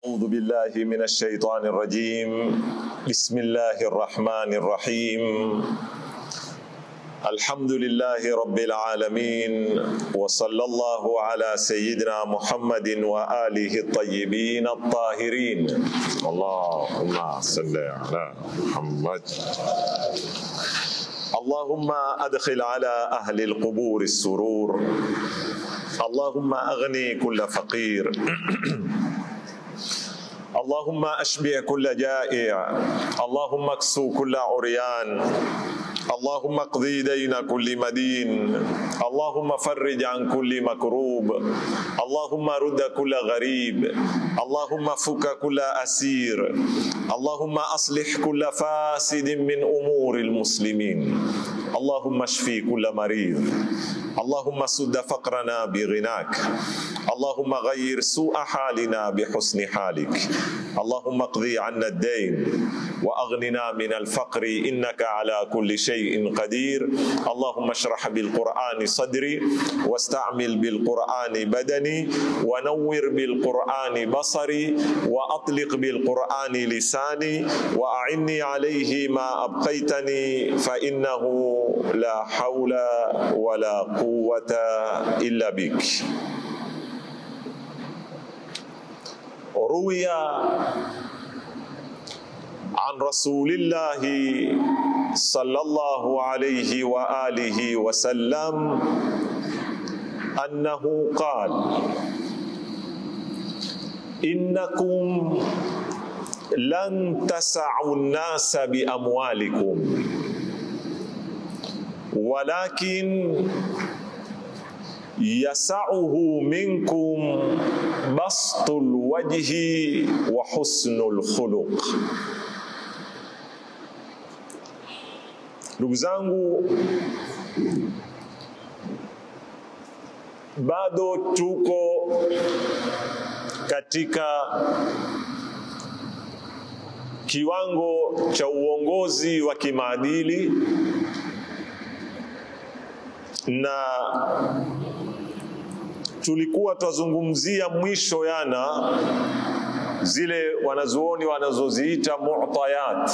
أعوذ بالله من الشيطان الرجيم بسم الله الرحمن الرحيم الحمد لله رب العالمين وصلى الله على سيدنا محمد وآله الطيبين الطاهرين اللهم صل على محمد اللهم أدخل على أهل القبور السرور اللهم أغني كل فقير اللهم أشبع كل جائع اللهم اكسو كل عريان اللهم اقضي دين كل مدين اللهم فرج عن كل مكروب اللهم رد كل غريب اللهم فك كل أسير اللهم أصلح كل فاسد من أمور المسلمين اللهم اشفي كل مريض اللهم سد فقرنا بغناك اللهم غير سوء حالنا بحسن حالك اللهم اقضي عنا الدين واغننا من الفقر انك على كل شيء قدير اللهم اشرح بالقران صدري واستعمل بالقران بدني ونور بالقران بصري واطلق بالقران لساني واعني عليه ما ابقيتني فانه لا حول ولا قوه الا بك روي عن رسول الله صلى الله عليه واله وسلم انه قال انكم لن تسعوا الناس باموالكم ولكن يسعه منكم بسط الوجه وحسن الخلق ndugu zangu bado tuko katika kiwango cha uongozi wa kimaadili na tulikuwa twazungumzia mwisho yana zile wanazuoni wanazoziita mu'tayat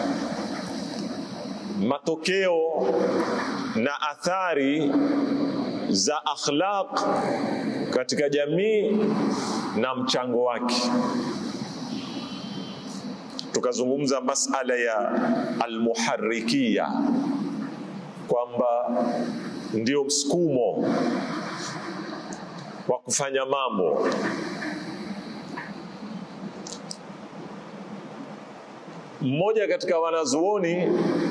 matokeo na athari za akhlaq katika jamii na mchango wake tukazungumza masala ya almuharrikia kwamba ndio msukumo wa kufanya mambo mmoja katika wanazuoni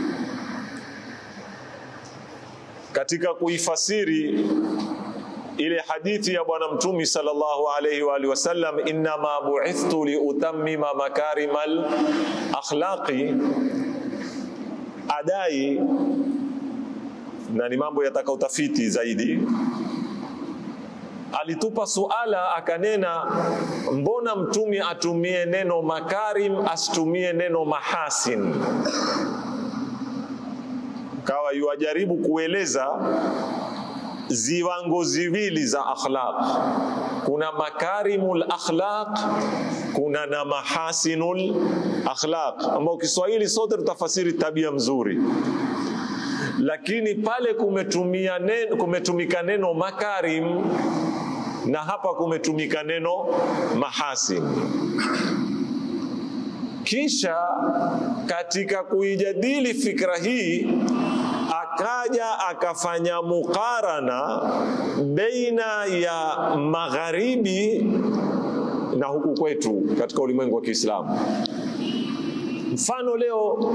katika kuifasiri ile hadithi ya bwana mtumi sallallahu alaihi wa alihi wasallam innama bu'ithtu liutammima makarimal akhlaqi adai na ni mambo yataka utafiti zaidi alitupa suala akanena mbona mtumi atumie neno makarim asitumie neno mahasin kawa yuwajaribu kueleza ziwango ziwili za akhlaq kuna makarimul akhlaq kuna na mahasinul akhlaq ambao Kiswahili sote tutafasiri tabia mzuri lakini pale kumetumia neno, kumetumika neno makarim na hapa kumetumika neno mahasin kisha katika kuijadili fikra hii akaja akafanya mukarana baina ya magharibi na huku kwetu katika ulimwengu wa Kiislamu. Mfano leo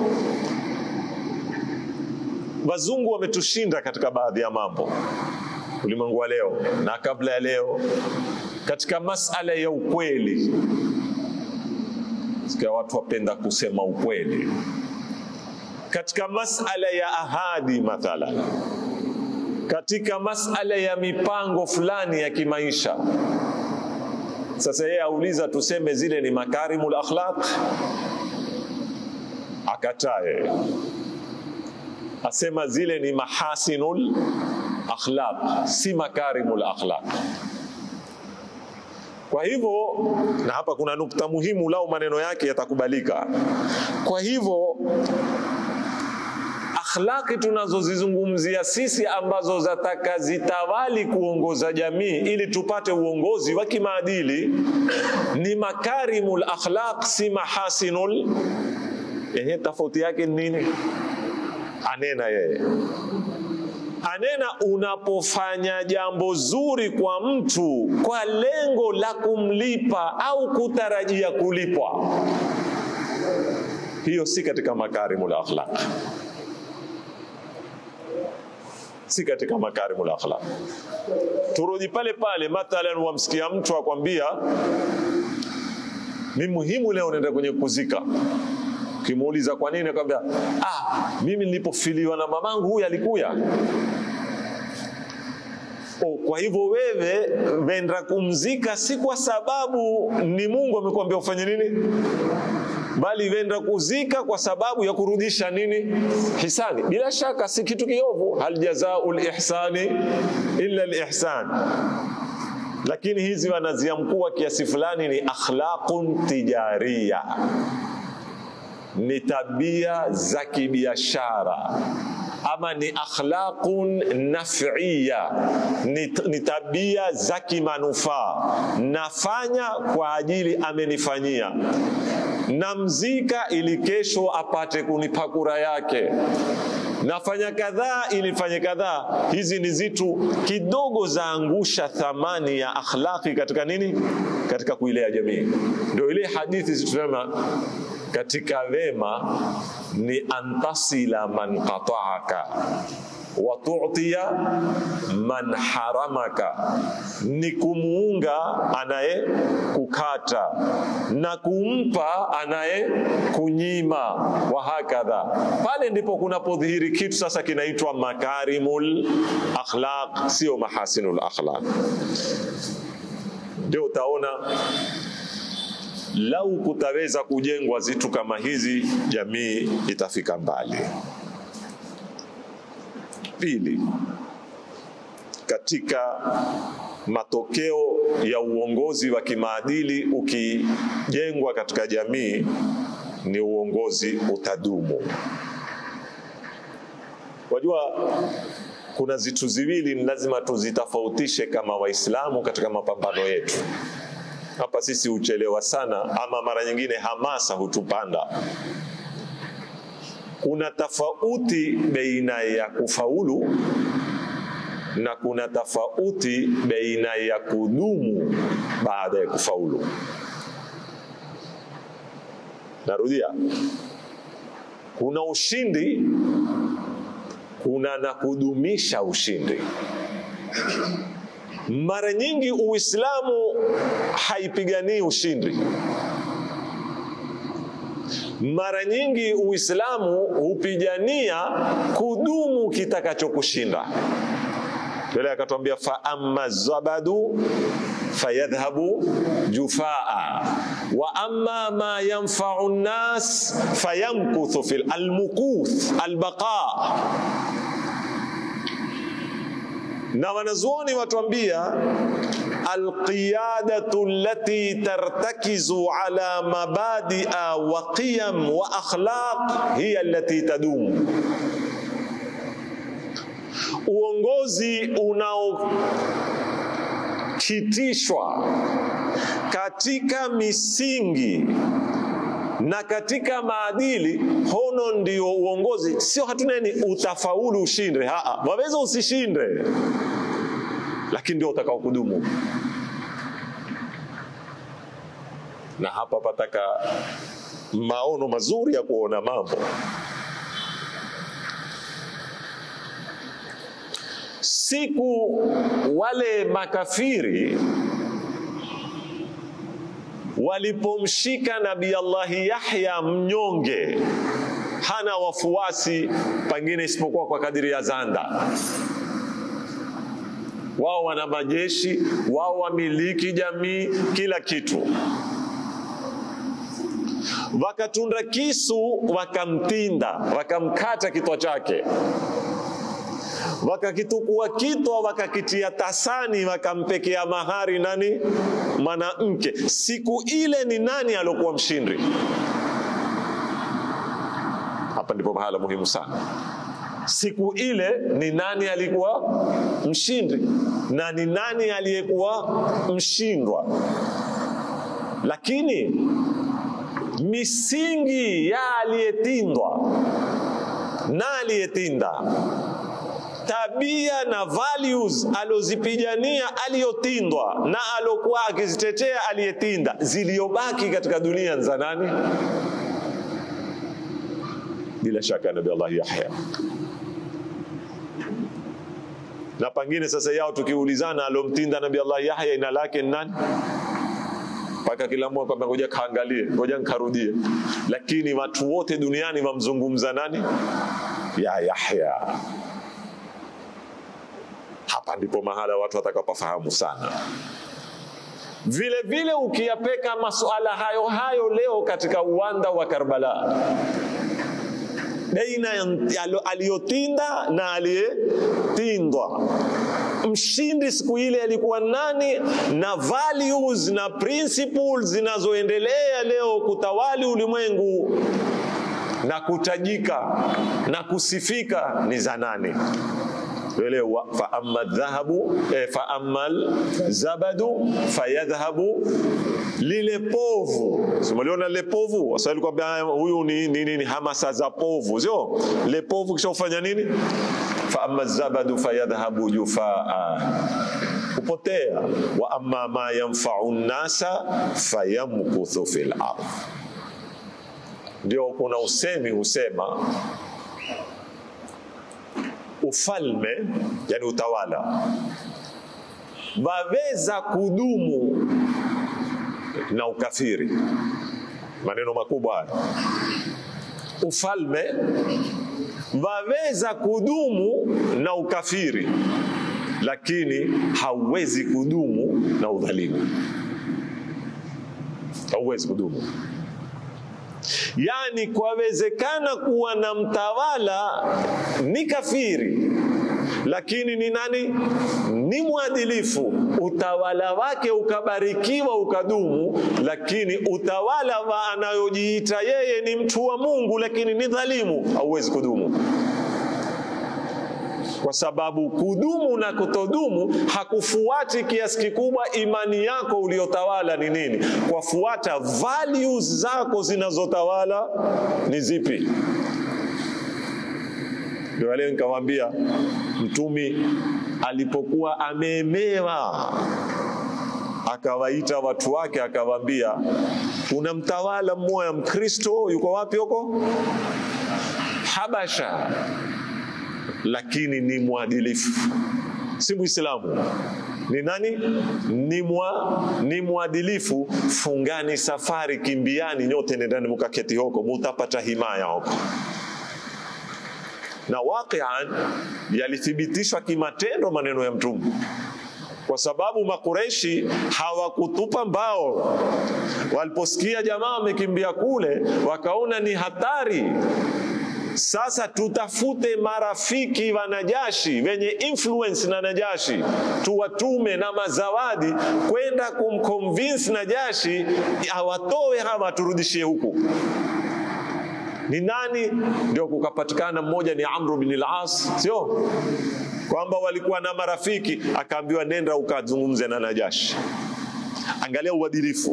wazungu wametushinda katika baadhi ya mambo ulimwengu wa leo na kabla ya leo katika masala ya ukweli. Sikia watu wapenda kusema ukweli katika masala ya ahadi mathalan, katika masala ya mipango fulani ya kimaisha. Sasa yeye auliza tuseme zile ni makarimul akhlaq, akataa yeye, asema zile ni mahasinul akhlaq, si makarimul akhlaq. Kwa hivyo, na hapa kuna nukta muhimu, lau maneno yake yatakubalika. Kwa hivyo akhlaqi tunazozizungumzia sisi ambazo zataka zitawali kuongoza jamii ili tupate uongozi wa kimaadili ni makarimul akhlaq, si mahasinul. Ehe, tofauti yake ni nini? Anena yeye anena, unapofanya jambo zuri kwa mtu kwa lengo la kumlipa au kutarajia kulipwa, hiyo si katika makarimul akhlaq si katika makarimul akhlaq. Turudi pale pale, mathalan, wamsikia mtu akwambia mi muhimu leo naenda kwenye kuzika. Ukimuuliza kwa nini, akwambia ah, mimi nilipofiliwa na mamangu huyu alikuya. Oh, kwa hivyo wewe wenda kumzika si kwa sababu ni Mungu amekwambia ufanye nini bali wenda kuzika kwa sababu ya kurudisha nini hisani. Bila shaka si kitu kiovu, hal jazaul ihsani illa lihsan, lakini hizi wanaziamkua kiasi fulani ni akhlaqun tijariya, ni tabia za kibiashara ama ni akhlaqun naf'iyya, ni, ni tabia za kimanufaa. Nafanya kwa ajili amenifanyia namzika ili kesho apate kunipa kura yake, nafanya kadhaa ili fanye kadhaa. Hizi ni zitu kidogo zaangusha thamani ya akhlaqi katika nini, katika kuilea jamii. Ndio ile hadithi zitusema katika wema ni antasila man qata'aka wa tu'tiya man haramaka, ni kumuunga anaye kukata na kumpa anaye kunyima, wa hakadha. Pale ndipo kunapodhihiri kitu sasa kinaitwa makarimul akhlaq, sio mahasinul akhlaq. Ndio utaona lau kutaweza kujengwa zitu kama hizi, jamii itafika mbali. Pili, katika matokeo ya uongozi wa kimaadili ukijengwa katika jamii ni uongozi utadumu. Wajua, kuna zitu ziwili ni lazima tuzitofautishe kama Waislamu katika mapambano yetu. Hapa sisi huchelewa sana, ama mara nyingine hamasa hutupanda. Kuna tofauti baina ya kufaulu na kuna tofauti baina ya kudumu baada ya kufaulu. Narudia, kuna ushindi, kuna na kudumisha ushindi. Mara nyingi Uislamu haipiganii ushindi. Mara nyingi Uislamu hupigania kudumu kitakachokushinda. Yule akatwambia fa amma zabadu fayadhhabu jufaa wa amma ma yanfa'u nnas fayamkuthu fil almukuth albaqa na wanazuoni watuambia alqiyadatu allati tartakizu ala mabadia wa qiyam wa akhlaq hiya allati tadumu, uongozi unaokitishwa katika misingi na katika maadili, hono ndio uongozi. Sio hatuneni utafaulu ushinde, haa, waweza usishinde, lakini ndio utakao kudumu. Na hapa pataka maono mazuri ya kuona mambo. Siku wale makafiri walipomshika Nabii Allahi Yahya mnyonge, hana wafuasi pengine isipokuwa kwa kadiri ya zanda. Wao wana majeshi, wao wamiliki jamii, kila kitu. Wakatunda kisu, wakamtinda, wakamkata kichwa chake. wakakitukua kitwa wakakitia tasani wakampekea mahari nani mwanamke siku ile ni nani aliokuwa mshindi hapa ndipo mahala muhimu sana siku ile ni nani alikuwa mshindi na ni nani aliyekuwa mshindwa lakini misingi ya aliyetindwa na aliyetinda tabia na values alozipigania aliyotindwa na alokuwa akizitetea aliyetinda ziliyobaki katika dunia za nani bila shaka nabii Allah Yahya na pengine sasa yao tukiulizana alomtinda nabii Allah Yahya ina lake ni nani mpaka kila mmoja kwamba ngoja kaangalie ngoja nkarudie lakini watu wote duniani wamzungumza nani ya Yahya hapa ndipo mahala watu watakapofahamu sana vile vile ukiyapeka masuala hayo hayo leo katika uwanda wa Karbala baina aliyotinda na aliyetindwa mshindi siku ile alikuwa nani na values na principles zinazoendelea leo kutawali ulimwengu na kutajika na kusifika ni za nani elewa fa amma dhahabu eh, fa amma zabadu fayadhhabu lile povu simaliona lile povu waswahili kwambia huyu ni nini ni hamasa za povu sio le povu kisha ufanya nini fa amma zabadu fayadhhabu jufaa kupotea wa amma ma yanfa'u nnasa fayamkuthu fil ardh ndio kuna usemi husema ufalme yani utawala waweza kudumu na ukafiri maneno makubwa haya ufalme waweza kudumu na ukafiri lakini hauwezi kudumu na udhalimu hauwezi kudumu yani kwawezekana kuwa na mtawala ni kafiri lakini ni nani ni mwadilifu utawala wake ukabarikiwa ukadumu lakini utawala wa anayojiita yeye ni mtu wa mungu lakini ni dhalimu hauwezi kudumu kwa sababu kudumu na kutodumu hakufuati kiasi kikubwa imani yako uliyotawala ni nini kwafuata values zako zinazotawala ni zipi ndio leo nikamwambia mtumi alipokuwa ameemewa akawaita watu wake akawaambia kuna mtawala mmoja mkristo yuko wapi huko habasha lakini ni mwadilifu si muislamu ni nani ni, mwa, ni mwadilifu fungani safari kimbiani nyote nendani mukaketi hoko mutapata himaya hoko na waqian yalithibitishwa kimatendo maneno ya mtume kwa sababu makureshi hawakutupa mbao waliposikia jamaa wamekimbia kule wakaona ni hatari sasa tutafute marafiki wa Najashi wenye influence na Najashi, tuwatume na mazawadi kwenda kumconvince Najashi awatoe hawa turudishie huku. Ni nani? Ndio kukapatikana mmoja ni Amru bin al-As, sio kwamba walikuwa na marafiki, akaambiwa nenda ukazungumze na Najashi. Angalia uadilifu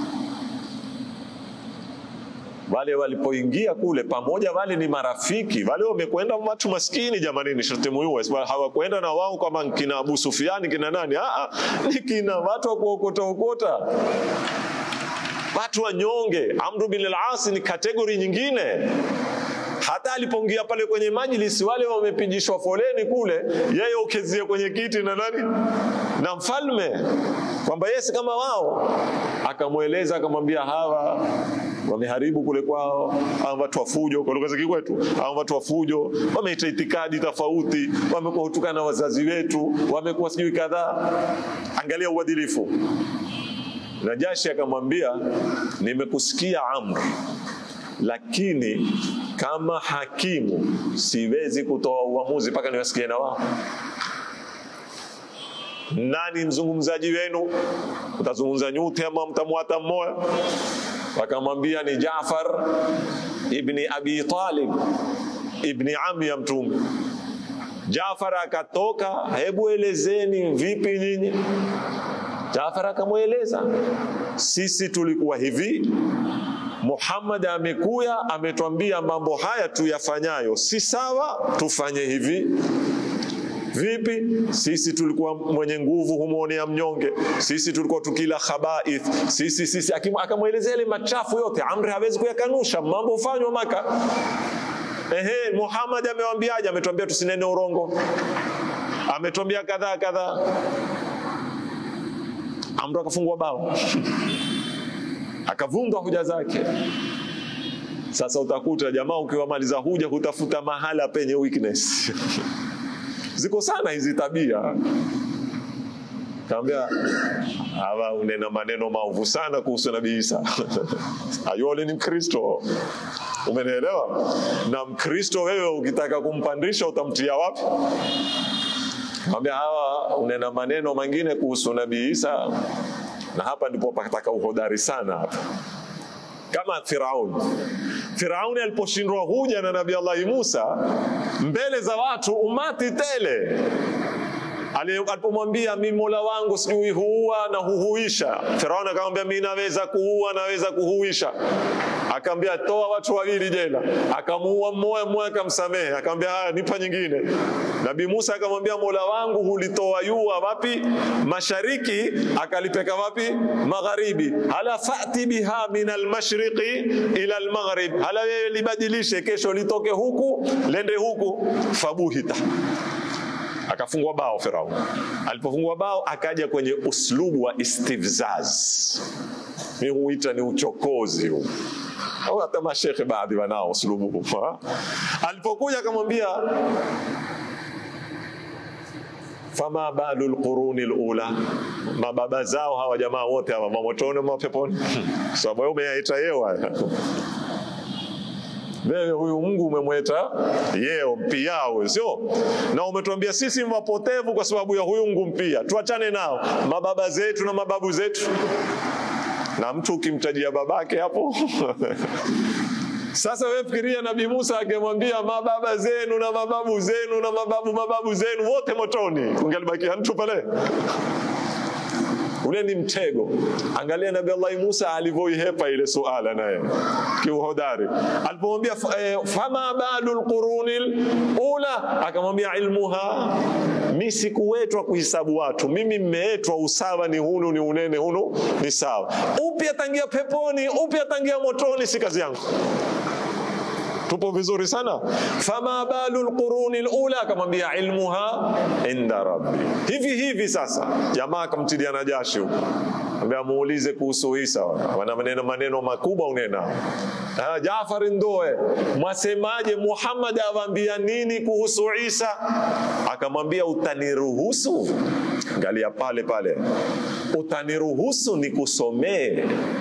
wale walipoingia kule pamoja, wale ni marafiki, wale wamekwenda watu maskini jamani, ni sharti muhimu, hawakwenda na wao kama kina Abu Sufyani kina nani. Aa, ni kina watu wa kuokota okota, watu wanyonge. Amru bin al-As ni kategori nyingine hata alipoingia pale kwenye majlisi, wale wamepigishwa foleni kule, yeye ukezie kwenye kiti na nani na mfalme, kwamba yeye si kama wao. Akamweleza akamwambia, hawa wameharibu kule kwao, hawa watu wa fujo, kwa lugha za kikwetu, hawa watu wa fujo wameita itikadi tofauti, wamekuwa hutukana wazazi wetu, wamekuwa sijui kadhaa. Angalia uadilifu. Najashi akamwambia, nimekusikia Amr lakini kama hakimu siwezi kutoa uamuzi mpaka niwasikie na wao. Nani mzungumzaji wenu? Utazungumza nyote ama mtamwata mmoja? Wakamwambia ni Jaafar ibni Abi Talib ibni ami ya Mtume. Jaafar akatoka, hebu elezeni vipi nyinyi? Jaafar akamweleza, sisi tulikuwa hivi, Muhammad amekuya ametwambia mambo haya tuyafanyayo si sawa, tufanye hivi. Vipi? Sisi tulikuwa mwenye nguvu humwonea mnyonge, sisi tulikuwa tukila khabaith, sisi sisi. Akamwelezea ile machafu yote. Amri hawezi kuyakanusha, mambo hufanywa Maka. Ehe, Muhammad amewambiaje? Ametwambia tusinene urongo, ametwambia kadhaa kadhaa. Amru akafungua bao akavunga hoja zake. Sasa utakuta jamaa ukiwamaliza huja hutafuta mahala penye weakness ziko sana hizi tabia. Kaambia hawa unena maneno maovu sana kuhusu Nabii Isa ayole ni Mkristo, umenielewa? Na Mkristo wewe ukitaka kumpandisha utamtia wapi? Kaambia hawa unena maneno mengine kuhusu Nabii Isa, na hapa ndipo pataka uhodari sana hapa kama Firaun. Firauni aliposhindwa huja na Nabii Allahi Musa mbele za watu, umati tele, alipomwambia mi mola wangu sijui huua na huhuisha, Firauni akamwambia mi naweza kuua, naweza kuhuisha. Akamwambia toa watu wawili jela, akamuua mmoja, mmoja akamsamehe, akamwambia haya, nipa nyingine. Nabii Musa akamwambia mola wangu hulitoa yua wapi? Mashariki, akalipeka wapi? Magharibi. hala fati biha min almashriqi ila almaghrib, hala wewe libadilishe, kesho litoke huku lende huku. Fabuhita, akafungwa bao Firaun. Alipofungwa bao, akaja kwenye uslubu wa istifzaz, mi huita ni uchokozi huu au hata mashekhe baadhi wanao uslubu huu. Alipokuja akamwambia fama balu lquruni lula, mababa zao hawa jamaa wote hawa mamotoni mapeponi, sababu wewe umeyaita yeo haya wewe huyu Mungu umemweta yeo mpiao, sio? Na umetuambia sisi wapotevu kwa sababu ya huyu Mungu mpia. Tuachane nao mababa zetu na mababu zetu, na mtu ukimtajia babake hapo Sasa wewe fikiria Nabii Musa akimwambia mababa zenu na mababu zenu na mababu mababu zenu wote motoni, ungelibakia mtu pale? Ule ni mtego. Angalia Nabii Allah Musa alivyoihepa ile suala naye kiuhodari, alipomwambia eh, fama balu lquruni ula, akamwambia ilmuha, mi sikuwetwa kuhisabu watu, mimi mmeetwa usawa ni hunu ni unene hunu ni sawa. Upi atangia peponi, upi atangia motoni, si kazi yangu. Tupo vizuri sana. Fama balu lquruni lula, akamwambia ilmuha inda rabbi. Hivi hivi sasa, jamaa akamtilia na jashi huko, ambia muulize kuhusu Isa, wana maneno maneno makubwa unena. Ah, Jaafar Ndoe, mwasemaje? Muhammad awaambia nini kuhusu Isa? Akamwambia utaniruhusu, angalia pale pale, utaniruhusu nikusomee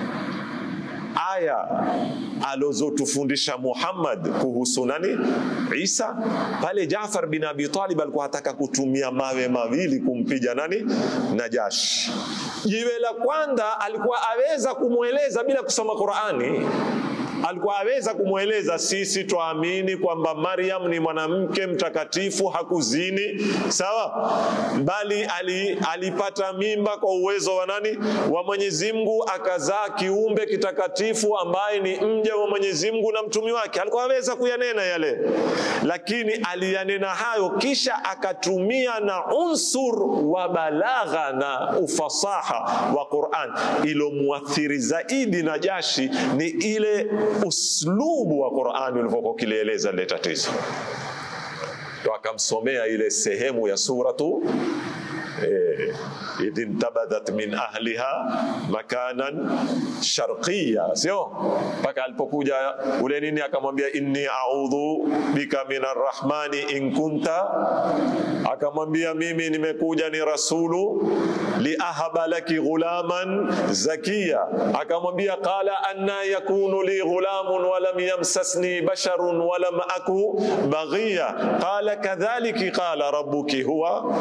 aya alozotufundisha Muhammad kuhusu nani? Isa. Pale Jaafar bin Abi Talib alikuwa ataka kutumia mawe mawili kumpiga nani? Najashi. Jiwe la kwanza alikuwa aweza kumweleza bila kusoma Qurani alikuwa aweza kumweleza sisi twaamini kwamba Maryam ni mwanamke mtakatifu, hakuzini, sawa, bali ali, alipata mimba kwa uwezo wa nani? Wa Mwenyezi Mungu, akazaa kiumbe kitakatifu ambaye ni mja wa Mwenyezi Mungu na mtumi wake. Alikuwa aweza kuyanena yale, lakini aliyanena hayo, kisha akatumia na unsur wa balagha na ufasaha wa Qur'an. Ilomwathiri zaidi Najashi ni ile uslubu wa Qur'ani ulivyokuwa kilieleza lile tatizo, ndo akamsomea ile sehemu ya suratu eh, idh intabadhat min ahliha makanan sharqiya, sio mpaka alipokuja ule nini, akamwambia inni a'udhu bika min arrahmani in kunta, akamwambia mimi nimekuja ni rasulu liahaba laki ghulaman zakiya, akamwambia qala anna yakunu li ghulamun walam yamsasni basharun walam aku baghiya qala kadhaliki qala rabbuki huwa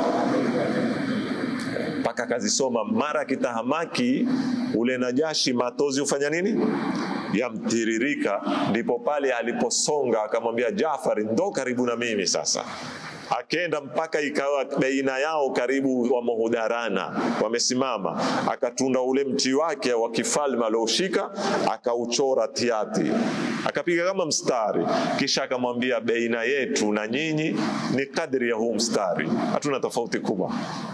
mpaka akazisoma mara kitahamaki ule Najashi matozi hufanya nini yamtiririka, ndipo pale aliposonga akamwambia Jafari, ndo karibu na mimi sasa akenda mpaka ikawa baina yao karibu wamehudarana, wamesimama. Akatunda ule mti wake wa kifalme alioshika, akauchora tiati, akapiga kama mstari, kisha akamwambia, baina yetu na nyinyi ni kadri ya huu mstari, hatuna tofauti kubwa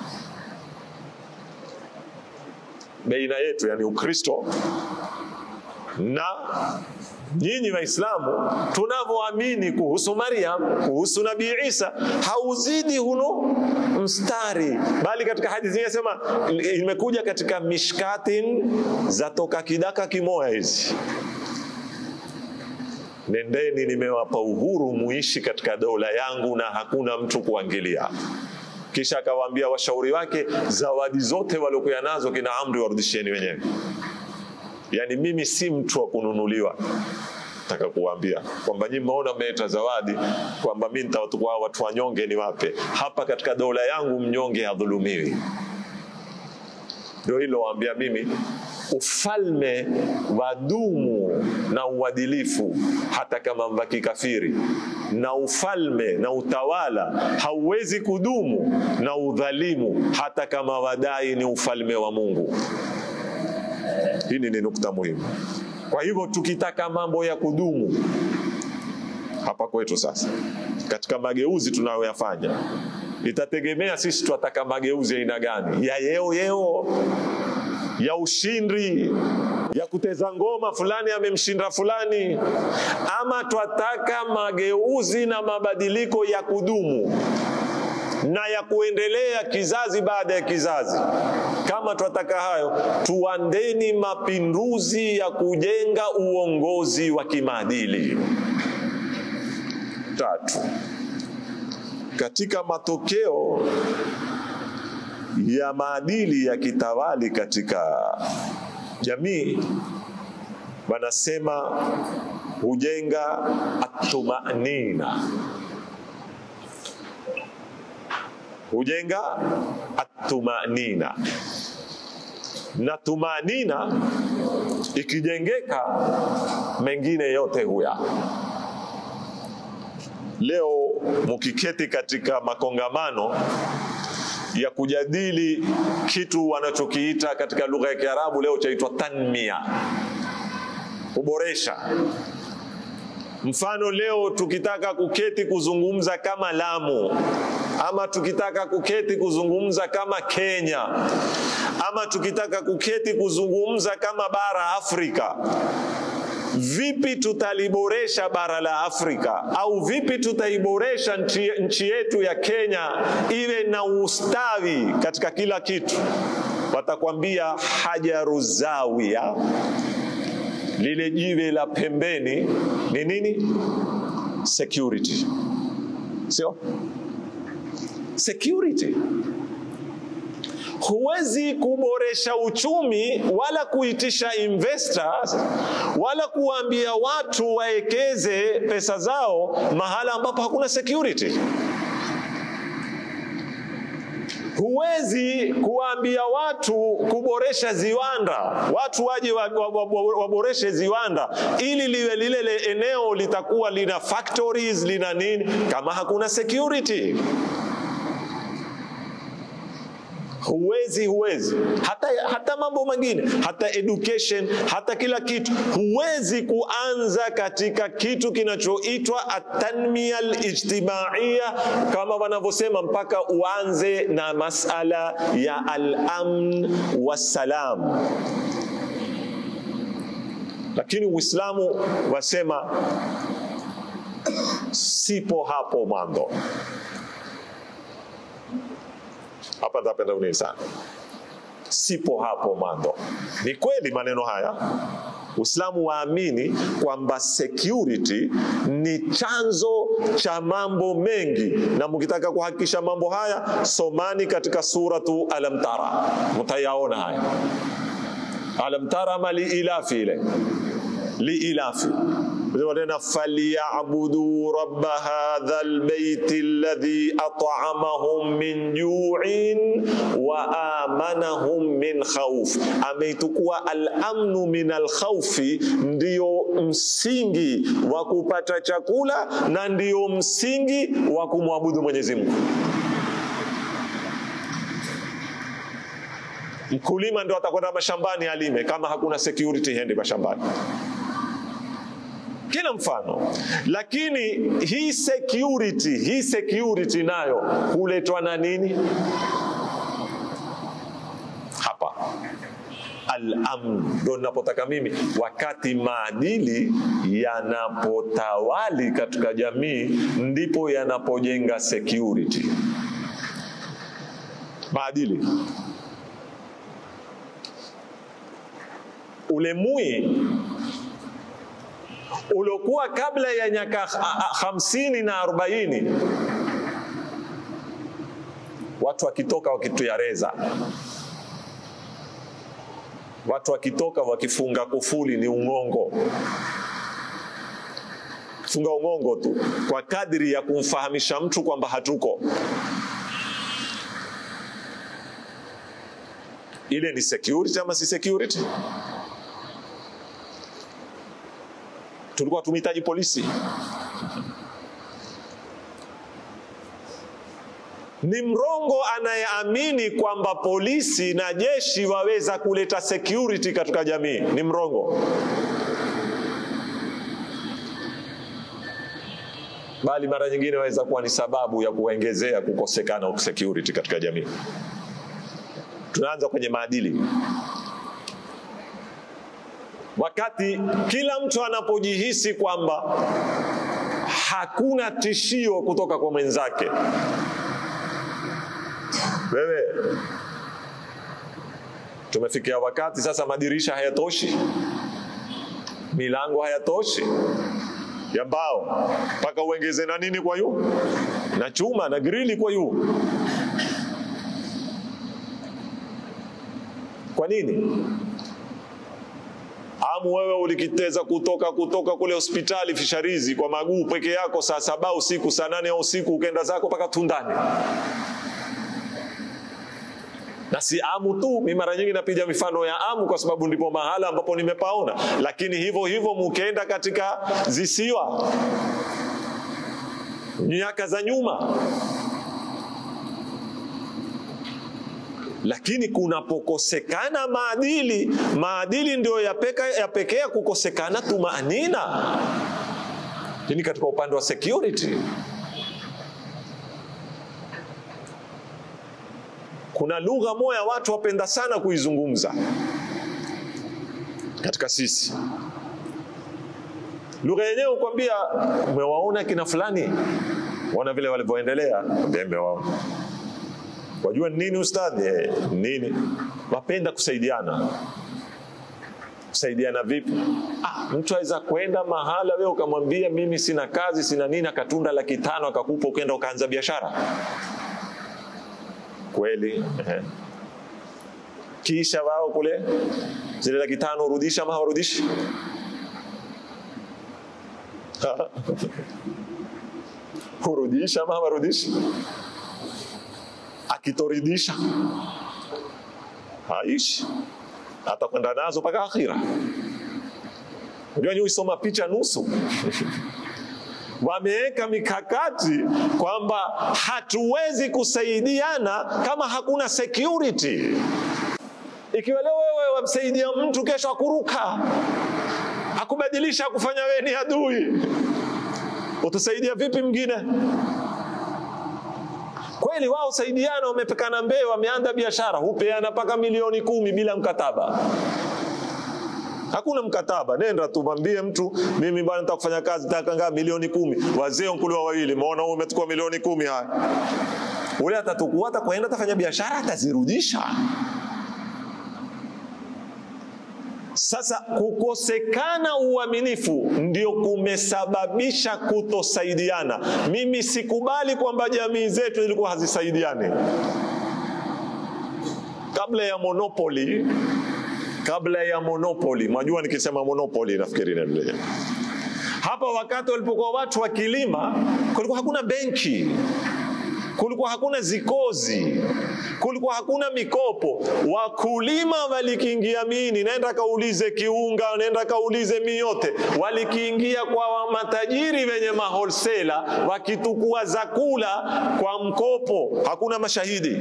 baina yetu, yani Ukristo na nyinyi Waislamu tunavyoamini kuhusu Maryam, kuhusu Nabii Isa hauzidi huno mstari, bali katika hadithi nyingine sema imekuja katika mishkatin za toka kidaka kimoya hizi Nendeni, nimewapa uhuru muishi katika dola yangu na hakuna mtu kuangilia. Kisha akawaambia washauri wake, zawadi zote waliokuwa nazo kina Amri warudisheni wenyewe. Yaani mimi si mtu wa kununuliwa. Nataka kuwaambia kwamba nyinyi mmeona mmeleta zawadi, kwamba mimi nitawachukua watu wanyonge niwape. Hapa katika dola yangu mnyonge hadhulumiwi. Ndio hilo waambia mimi ufalme wadumu na uadilifu hata kama mbaki kafiri, na ufalme na utawala hauwezi kudumu na udhalimu hata kama wadai ni ufalme wa Mungu. Hili ni nukta muhimu. Kwa hivyo tukitaka mambo ya kudumu hapa kwetu sasa, katika mageuzi tunayoyafanya, itategemea sisi tunataka mageuzi aina gani, ya yeo yeo ya ushindi ya kuteza ngoma fulani amemshinda fulani, ama twataka mageuzi na mabadiliko ya kudumu na ya kuendelea kizazi baada ya kizazi. Kama twataka hayo, tuandeni mapinduzi ya kujenga uongozi wa kimaadili. Tatu, katika matokeo ya maadili ya kitawali katika jamii, wanasema hujenga atumanina, hujenga atumanina, na tumanina ikijengeka, mengine yote huya. Leo mukiketi katika makongamano ya kujadili kitu wanachokiita katika lugha ya Kiarabu leo chaitwa tanmia, kuboresha. Mfano, leo tukitaka kuketi kuzungumza kama Lamu, ama tukitaka kuketi kuzungumza kama Kenya, ama tukitaka kuketi kuzungumza kama bara Afrika, vipi tutaliboresha bara la Afrika au vipi tutaiboresha nchi, nchi yetu ya Kenya iwe na ustawi katika kila kitu? Watakwambia hajaru zawia, lile jiwe la pembeni ni nini? Security, sio security. Huwezi kuboresha uchumi wala kuitisha investors wala kuwaambia watu waekeze pesa zao mahala ambapo hakuna security. Huwezi kuwaambia watu kuboresha ziwanda, watu waje waboreshe wa, wa, wa ziwanda ili liwe lile eneo litakuwa lina factories lina nini, kama hakuna security huwezi huwezi hata, hata mambo mengine hata education hata kila kitu huwezi kuanza katika kitu kinachoitwa atanmia alijtimaiya kama wanavyosema mpaka uanze na masala ya alamn wassalam lakini uislamu wasema sipo hapo mwanzo hapa nitapenda unii sana sipo hapo mando ni kweli maneno haya Uislamu waamini kwamba security ni chanzo cha mambo mengi, na mkitaka kuhakikisha mambo haya, somani katika suratu Alam Tara, mtayaona haya. Alam Tara ma liilafi ile liilafi tena falyabudu rabba hadha albayti alladhi at'amahum min ju'in wa amanahum min khawf. Ameitukua al-amnu min al-khawfi, ndiyo msingi wa kupata chakula na ndiyo msingi wa kumwabudu Mwenyezi Mungu. Mkulima ndio atakwenda mashambani alime, kama hakuna security hendi mashambani kila mfano. Lakini hii security, hii security nayo huletwa na nini? Hapa al-amn ndo ninapotaka mimi, wakati maadili yanapotawali katika jamii, ndipo yanapojenga security. Maadili ule mui uliokuwa kabla ya nyaka hamsini na arobaini watu wakitoka wakituyareza, watu wakitoka wakifunga kufuli ni ung'ongo, funga ung'ongo tu kwa kadri ya kumfahamisha mtu kwamba hatuko. Ile ni security ama si security? tulikuwa tumehitaji polisi. Ni mrongo anayeamini kwamba polisi na jeshi waweza kuleta security katika jamii. Ni mrongo, bali mara nyingine waweza kuwa ni sababu ya kuongezea kukosekana security katika jamii. Tunaanza kwenye maadili wakati kila mtu anapojihisi kwamba hakuna tishio kutoka kwa mwenzake. Wewe, tumefikia wakati sasa, madirisha hayatoshi, milango hayatoshi ya mbao, mpaka uongeze na nini kwa yu na chuma na grili kwa yu. Kwa nini? Amu wewe ulikiteza kutoka kutoka kule hospitali Fisharizi kwa maguu peke yako saa saba usiku saa nane ya usiku ukenda zako mpaka Tundani. Na si Amu tu, mi mara nyingi napiga mifano ya Amu kwa sababu ndipo mahala ambapo nimepaona, lakini hivyo hivyo mukenda katika zisiwa miaka za nyuma lakini kunapokosekana maadili, maadili ndio yapekea kukosekana tumaanina. Lakini katika upande wa security kuna lugha moja watu wapenda sana kuizungumza katika sisi. Lugha yenyewe ukwambia, umewaona kina fulani, waona vile walivyoendelea, mewaona Wajua nini ustadhi? Eh, nini? Wapenda kusaidiana. Kusaidiana vipi? Ah, mtu aweza kwenda mahala wewe ukamwambia mimi sina kazi sina nini, akatunda laki tano akakupa, ukenda ukaanza biashara kweli? Eh. Kisha wao kule zile laki tano urudisha ama hawarudishi? Hurudisha ama hawarudishi? akitoridhisha haishi, atakwenda nazo mpaka akhira. Unajua ni usoma picha nusu wameweka mikakati kwamba hatuwezi kusaidiana kama hakuna security. Ikiwa leo wewe wamsaidia mtu, kesho akuruka akubadilisha, akufanya wewe ni adui, utasaidia vipi mwingine? Kweli wao saidiana, wamepekana mbee, wameanza biashara, hupeana mpaka milioni kumi bila mkataba. Hakuna mkataba, nenda tu mwambie mtu, mimi bwana nataka kufanya kazi, nataka ngapi? Milioni kumi. Wazee nkuliwa wawili, maona wewe umechukua milioni kumi. Haya, ule atatukua atakwenda atafanya biashara atazirudisha sasa kukosekana uaminifu ndio kumesababisha kutosaidiana mimi sikubali kwamba jamii zetu zilikuwa hazisaidiani kabla ya monopoli kabla ya monopoli mwajua nikisema monopoli nafikiri naendelea hapa wakati walipokuwa watu wakilima kulikuwa hakuna benki kulikuwa hakuna zikozi kulikuwa hakuna mikopo wakulima walikiingia mini nenda kaulize kiunga nenda kaulize miyote walikiingia kwa matajiri wenye maholsela wakitukua zakula kwa mkopo hakuna mashahidi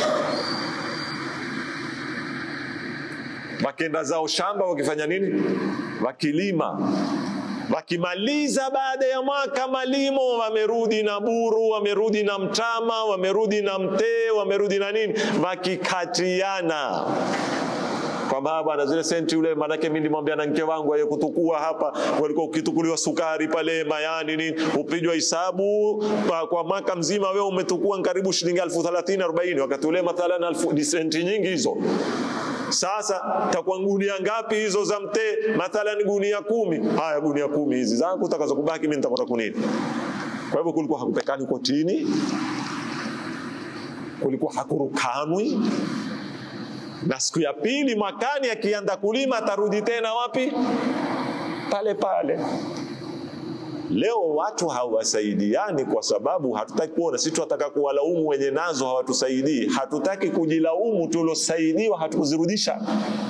wakenda zao shamba wakifanya nini wakilima wakimaliza baada ya mwaka malimo wamerudi na buru wamerudi na mtama wamerudi na mtee wamerudi na nini wakikatiana kwamba bwana zile senti ule manake mimi nilimwambia na mke wangu aye kutukua hapa walikuwa ukitukuliwa sukari pale mayani nini upijwa hisabu kwa, kwa mwaka mzima wewe umetukua karibu shilingi elfu thelathini arobaini wakati ule mathalan elfu ni senti nyingi hizo sasa takuwa gunia ngapi hizo za mtee mathalan gunia kumi haya gunia kumi hizi zangu utakazo kubaki mimi nitakwenda kunini kwa hivyo kulikuwa hakupekani kotini kulikuwa hakurukanwi na siku ya pili mwakani akianza kulima atarudi tena wapi pale pale leo watu hawasaidiani kwa sababu hatutaki kuona sisi tunataka kuwalaumu wenye nazo hawatusaidii hatutaki kujilaumu tuliosaidiwa hatukuzirudisha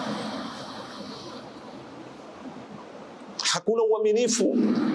hakuna uaminifu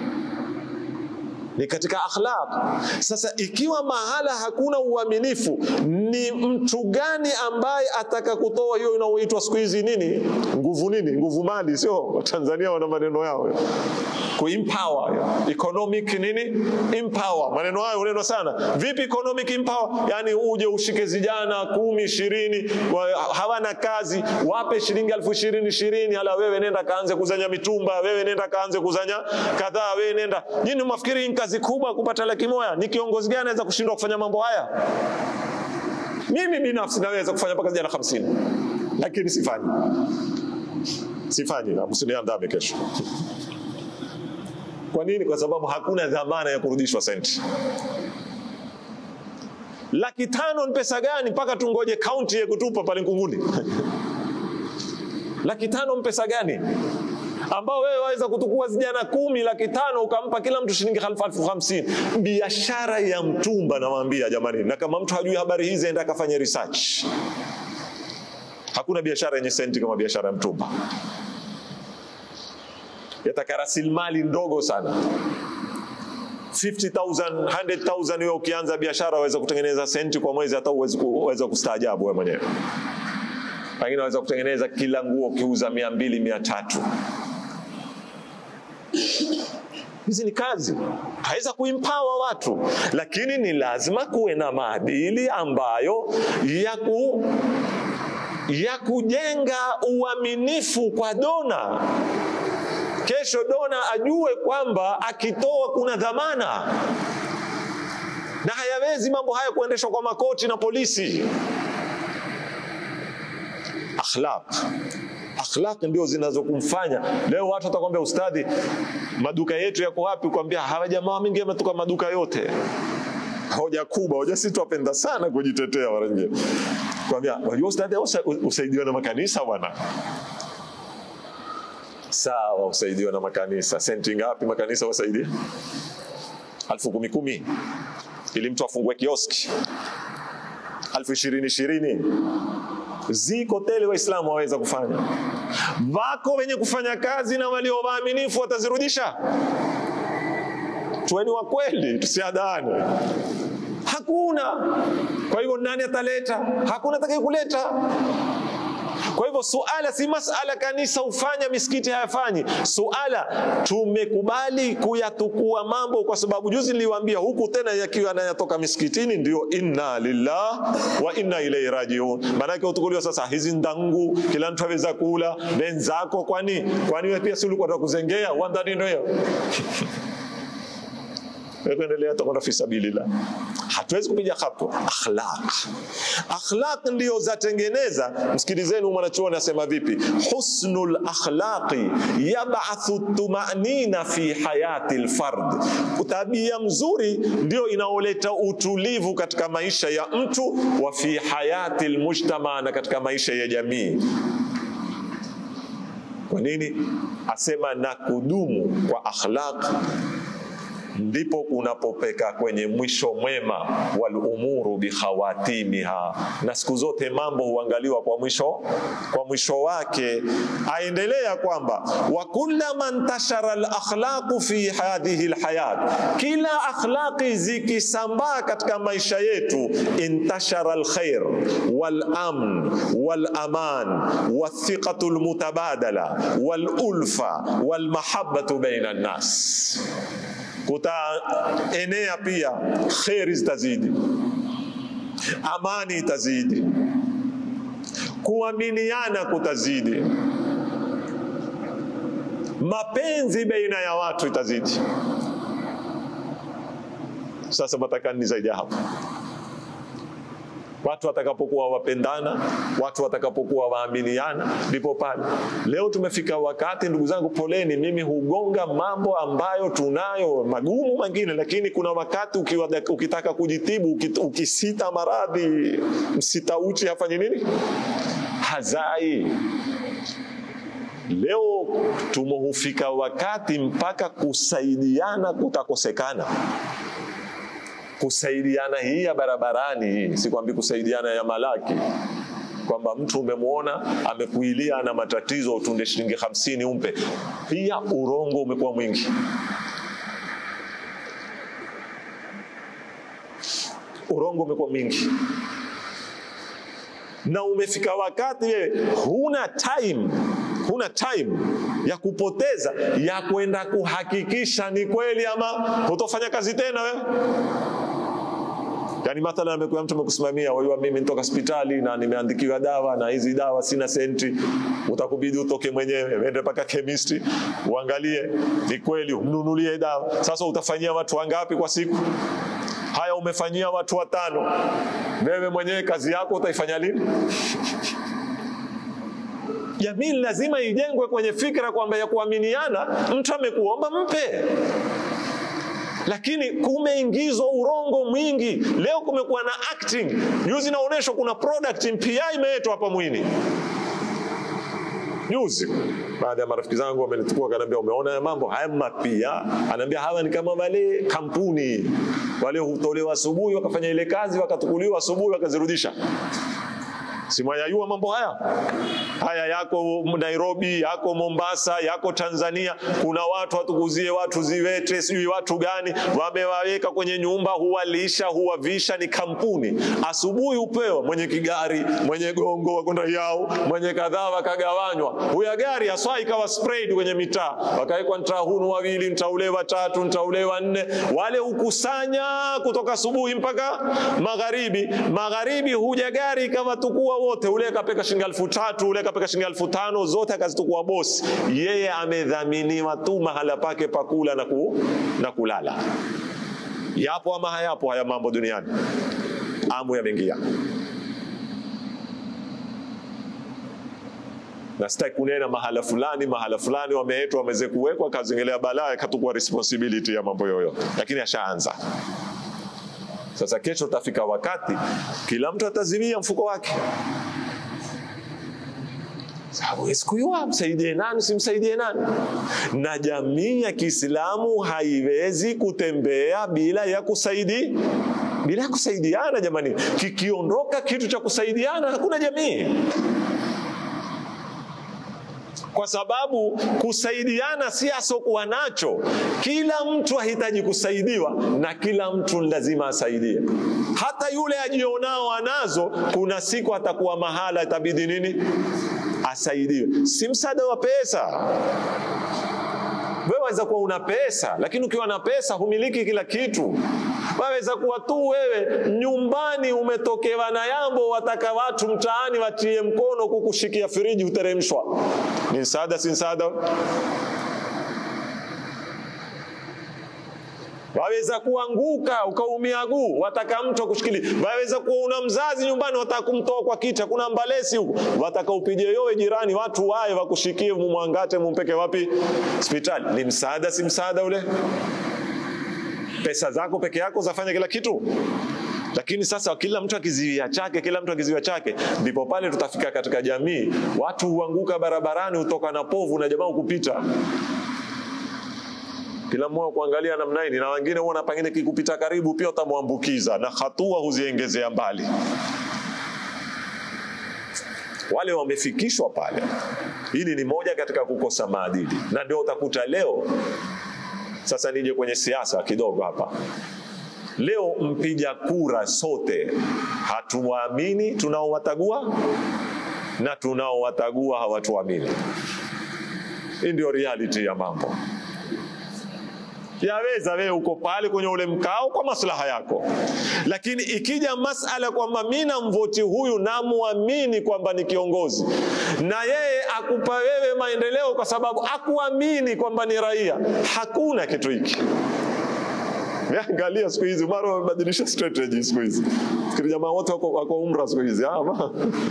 ni katika akhlaq. Sasa ikiwa mahala hakuna uaminifu, ni mtu gani ambaye ataka kutoa hiyo inaoitwa siku hizi nini, nguvu nini, nguvu mali? Sio Tanzania wana maneno yao kuempower, economic nini, empower. Maneno hayo unenwa sana. Vipi economic empower? Yani uje ushike vijana kumi ishirini hawana kazi, wape shilingi elfu ishirini ishirini, hala wewe nenda kaanze kuzanya mitumba, wewe nenda kaanze kuzanya kadhaa, wewe nenda nyini, mafikiri kazi kubwa kupata laki moja. Ni kiongozi gani anaweza kushindwa kufanya mambo haya? Mimi binafsi naweza kufanya mpaka vijana hamsini, lakini sifanyi, sifanyi. Msiniandame kesho. Kwa nini? Kwa sababu hakuna dhamana ya kurudishwa senti. Laki tano ni pesa gani mpaka tungoje kaunti ya kutupa pale Nkunguni? laki tano ni pesa gani? ambao wewe waweza kutukua vijana kumi laki tano ukampa kila mtu shilingi elfu hamsini. Biashara ya mtumba, nawaambia jamani, na kama mtu hajui habari hizi, enda akafanya research. Hakuna biashara yenye senti kama biashara ya mtumba, yataka rasilimali ndogo sana 50,000, 100,000 wewe ukianza biashara waweza kutengeneza senti kwa mwezi, hata uweza kustaajabu wewe mwenyewe. Pengine waweza kutengeneza kila nguo ukiuza mia mbili mia tatu hizi ni kazi haweza kuimpawa watu, lakini ni lazima kuwe na maadili ambayo ya, ku, ya kujenga uaminifu kwa dona. Kesho dona ajue kwamba akitoa kuna dhamana, na hayawezi mambo haya kuendeshwa kwa makoti na polisi. Akhlaq akhlaq ndio zinazokumfanya leo watu watakwambia ustadhi, maduka yetu yako wapi? Kwambia hawa jamaa mingi wametoka maduka yote. Hoja kubwa, hoja sisi twapenda sana kujitetea mara nyingine. Kwambia wajua ustadhi, usaidiwa na makanisa bwana. Sawa, usaidiwa na makanisa. Senti ngapi makanisa wasaidia? Alfu kumi kumi, ili mtu afungue kioski. Alfu ishirini ishirini ziko tele Waislamu waweza kufanya. Wako wenye kufanya kazi na walio waaminifu watazirudisha. Tuweni wa kweli, tusiadane. Hakuna. Kwa hivyo nani ataleta? Hakuna atakaye kuleta. Kwa hivyo suala si masala kanisa hufanya misikiti hayafanyi. Suala tumekubali kuyatukua mambo, kwa sababu juzi niliwaambia huku tena yakiwa yanatoka misikitini, ndio inna lillah wa inna ilaihi rajiun. Maanake utukuliwa sasa, hizi ndangu kila mtu aweza kula benzako. Kwani kwani wewe pia si ulikuwa unakuzengea wandani ndio kuendelea takwenda fi sabilillah. hatuwezi kupiga hatua. Akhlaq, akhlaq ndio zatengeneza. Msikilizeni mwanachuoni asema vipi, husnul akhlaqi yabathu tumanina fi hayati lfard, tabia mzuri ndio inaoleta utulivu katika maisha ya mtu, wa fi hayati lmujtama, na katika maisha ya jamii. Kwa nini asema na kudumu kwa akhlaq ndipo kunapopeka kwenye mwisho mwema, wal umuru bikhawatimiha, na siku zote mambo huangaliwa kwa mwisho kwa mwisho wake. Aendelea kwamba wa kullama ntashara al akhlaqu fi hadhihi al hayat, kila akhlaqi zikisambaa katika maisha yetu, intashara al khair wal amn wal aman wathiqatu al mutabadala wal ulfa wal mahabbatu baina an-nas kutaenea pia kheri zitazidi, amani itazidi, kuaminiana kutazidi, mapenzi baina ya watu itazidi. Sasa matakani zaidi ya hapo watu watakapokuwa wapendana, watu watakapokuwa waaminiana, ndipo pale. Leo tumefika wakati, ndugu zangu, poleni, mimi hugonga mambo ambayo tunayo magumu mengine, lakini kuna wakati ukiwa, ukitaka kujitibu, ukisita maradhi, msita uchi hafanyi nini? Hazai. Leo tumehufika wakati mpaka kusaidiana kutakosekana kusaidiana hii ya barabarani hii, sikwambi kusaidiana ya malaki, kwamba mtu umemwona amekuilia na matatizo, utunde shilingi hamsini umpe. Pia urongo umekuwa mwingi. Urongo umekuwa mwingi na umefika wakati wewe huna time huna time ya kupoteza ya kwenda kuhakikisha ni kweli ama hutofanya kazi tena wewe. Yani mathalan amekuwa mtu amekusimamia, wajua mimi nitoka hospitali na nimeandikiwa dawa na hizi dawa sina senti, utakubidi utoke mwenyewe uende mpaka chemist uangalie ni kweli, umnunulie dawa. Sasa utafanyia watu wangapi kwa siku? Haya, umefanyia watu watano, wewe mwenyewe kazi yako utaifanya lini? Jamii lazima ijengwe kwenye fikra kwamba ya kuaminiana. Mtu amekuomba mpe, lakini kumeingizwa urongo mwingi. Leo kumekuwa na acting. Juzi naonyeshwa kuna product mpya imeletwa hapa Mwini juzi baadhi ya marafiki zangu wamenichukua, akaniambia umeona ya mambo haya mapya? Anaambia hawa ni kama wale kampuni wale hutolewa asubuhi wakafanya ile kazi wakatukuliwa asubuhi wakazirudisha simwayayua mambo haya haya yako Nairobi, yako Mombasa, yako Tanzania. Kuna watu watukuzie watu ziwete, sijui watu gani wamewaweka kwenye nyumba, huwalisha huwavisha, ni kampuni. Asubuhi upewa mwenye kigari, mwenye gongo wakwenda yao, mwenye kadhaa, wakagawanywa. Huya gari aswa ikawa sprayed kwenye mitaa, wakawekwa mtaa hunu wawili, mtaa ule watatu, mtaa ule wa nne. Wale hukusanya kutoka asubuhi mpaka magharibi. Magharibi huja gari ikawatukua wote, ule kapeka shilingi elfu tatu ule kapeka shilingi elfu tano zote akazitukua bosi. Yeye amedhaminiwa tu mahala pake pakula na, ku, na kulala. Yapo ama hayapo haya mambo duniani? Amu yameingia na sitaki kunena mahala fulani mahala fulani wameetwa wameze kuwekwa kazingelea balaa katukua responsibility ya mambo yoyo, lakini ashaanza sasa. Kesho utafika wakati kila mtu atazimia mfuko wake, sababu siku hiyo msaidie nani, simsaidie nani. Na jamii ya Kiislamu haiwezi kutembea bila ya kusaidi bila ya kusaidiana. Jamani, kikiondoka kitu cha kusaidiana hakuna jamii kwa sababu kusaidiana si asokuwa nacho. Kila mtu ahitaji kusaidiwa na kila mtu lazima asaidie. Hata yule ajionao anazo, kuna siku atakuwa mahala itabidi nini, asaidiwe. Si msaada wa pesa. Wewe waweza kuwa una pesa, lakini ukiwa na pesa humiliki kila kitu. Waweza kuwa tu wewe nyumbani umetokewa na yambo, wataka watu mtaani watie mkono kukushikia firiji uteremshwa. Ni msaada, si msaada? waweza kuanguka ukaumia guu, wataka mtu akushikilie. Waweza kuwa una mzazi nyumbani, wataka kumtoa kwa kicha, kuna mbalesi huko, wataka upige yowe jirani, watu waye wakushikie, mumwangate, mumpeke wapi? Hospitali. Ni msaada, si msaada ule? Pesa zako peke yako zafanya kila kitu lakini sasa kila mtu akiziwia chake, kila mtu akiziwia chake, ndipo pale tutafika katika jamii, watu huanguka barabarani, hutoka na povu na jamaa kupita kila mmoja kuangalia namna hii, na wengine huona pengine kikupita karibu pia utamwambukiza na hatua huziengezea mbali. Wale wamefikishwa pale. Hili ni moja katika kukosa maadili, na ndio utakuta leo. Sasa nije kwenye siasa kidogo hapa. Leo mpiga kura sote hatuwaamini tunaowatagua na tunaowatagua hawatuamini. Hii ndio reality ya mambo. Yaweza wewe uko pale kwenye ule mkao kwa maslaha yako, lakini ikija masala kwamba mimi namvoti huyu namwamini kwamba ni kiongozi, na yeye akupa wewe maendeleo kwa sababu akuamini kwamba ni raia, hakuna kitu hiki. Angalia siku hizi mara wamebadilisha strategy siku hizi. Fikiri jamaa wote wako, wako umra siku hizi ama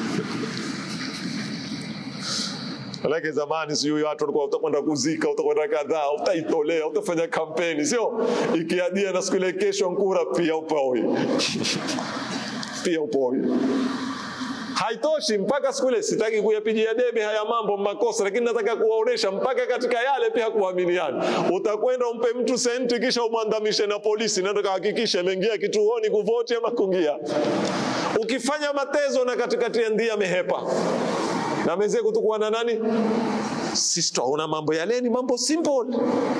Lakini zamani sijui watu walikuwa utakwenda kuzika, utakwenda kadhaa, utaitolea, utafanya kampeni, sio ikiadia na siku ile kesho nkura pia upoi pia upoi haitoshi mpaka siku ile. Sitaki kuyapigia debe haya mambo makosa, lakini nataka kuwaonesha mpaka katika yale pia kuaminiana. Utakwenda umpe mtu senti, kisha umwandamishe na polisi, nataka hakikisha ameingia kituoni kuvoti ama kungia. Ukifanya matezo na katikati ya ndia amehepa na mezee kutukua na nani, sisi twaona mambo yale ni mambo simple,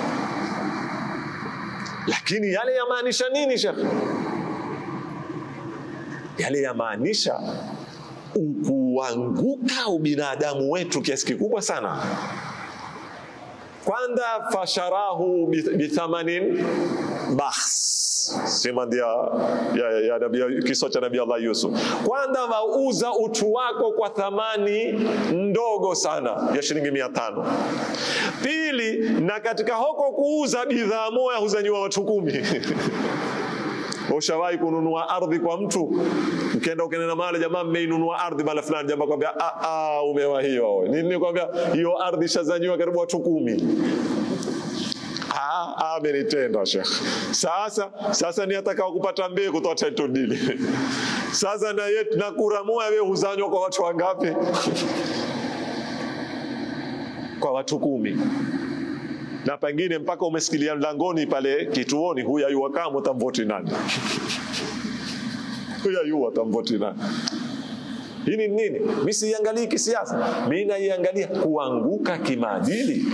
lakini yale yamaanisha nini shekhe? Yale yamaanisha ukuanguka ubinadamu wetu kiasi kikubwa sana. Kwanza, fasharahu bithamanin bahs sema ndia ya, ya, ya, ya, kisa cha Nabii Allah Yusuf. Kwanza wauza utu wako kwa thamani ndogo sana ya shilingi mia tano. Pili, na katika hoko kuuza bidhaa moja huzanyiwa watu kumi Ushawahi kununua ardhi kwa mtu, ukienda ukinena mali, jamaa, mmeinunua ardhi mala fulani, jamaa kwambia a a, umewahiwa wewe. Nini kwambia hiyo ardhi shazanyiwa karibu watu kumi. Ah, amenitenda Sheikh. Sasa sasa ni atakao kupata mbegu kutoa title deed. Sasa na yetu na kura moja wewe huzanywa kwa watu wangapi? Kwa watu kumi na pengine mpaka umesikilia mlangoni pale kituoni, huyu ayua kama utamvoti nani? huyu ayua utamvoti nani? Hii ni nini? Mimi siiangalii kisiasa, mimi naiangalia kuanguka kimaadili.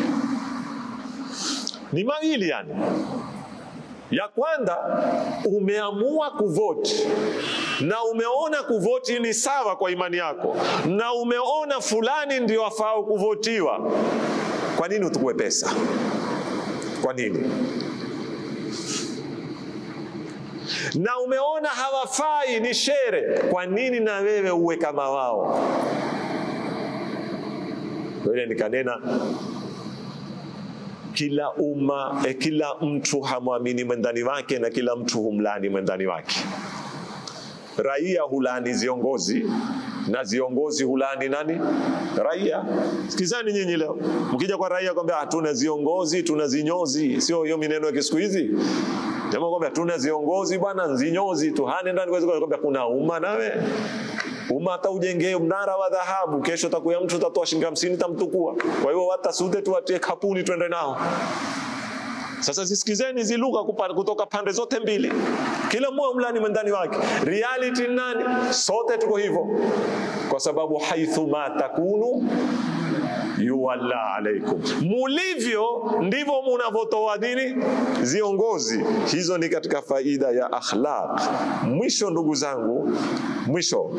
Ni mawili yani. Ya kwanza umeamua kuvoti na umeona kuvoti ni sawa kwa imani yako, na umeona fulani ndio afao kuvotiwa. Kwa nini utukue pesa? Kwa nini? Na umeona hawafai, ni shere. Kwa nini na wewe uwe kama wao? Ile nikanena kila umma eh, kila mtu hamwamini mwendani wake na kila mtu humlani mwendani wake. Raia hulani viongozi na viongozi hulani nani? Raia. Sikizani nyinyi leo, mkija kwa raia kwambia hatuna viongozi, tuna zinyozi, sio hiyo mineno ya siku hizi. Jamaa kwambia tuna viongozi bwana, nzinyozi tu hane ndani kwa kwambia kuna umma nawe umma hata ujengee mnara wa dhahabu, kesho takuya mtu tatoa shilingi hamsini tamtukua. Kwa hiyo hata sute tuwatie kapuni twende nao. Sasa zisikizeni hizi lugha kutoka pande zote mbili, kila mmoja mlani mwendani wake. Reality nani? Sote tuko hivyo, kwa sababu haithu ma takunu yuwalla alaikum, mulivyo ndivyo munavyotoa dini viongozi. Hizo ni katika faida ya akhlaq. Mwisho ndugu zangu, mwisho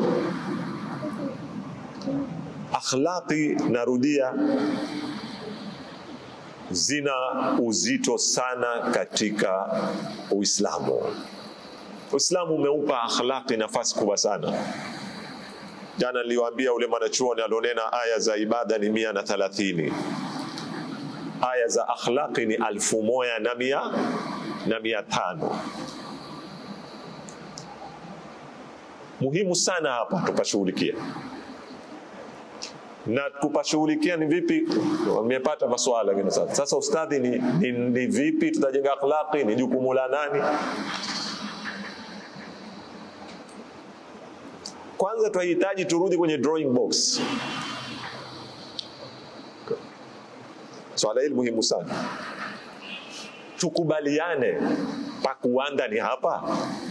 akhlaqi, narudia zina uzito sana katika Uislamu. Uislamu umeupa akhlaqi nafasi kubwa sana. Jana niliwaambia ule mwanachuoni alionena aya za ibada ni mia na thalathini aya za akhlaqi ni alfu moja na mia na mia tano. Muhimu sana hapa tupashughulikia na kupashughulikia ni vipi? Wamepata maswala gani sasa? Sasa ustadhi, ni, ni, ni vipi tutajenga akhlaqi? Ni jukumu la nani? Kwanza tunahitaji turudi kwenye drawing box. Swala hili muhimu sana, tukubaliane pa kuanda ni hapa,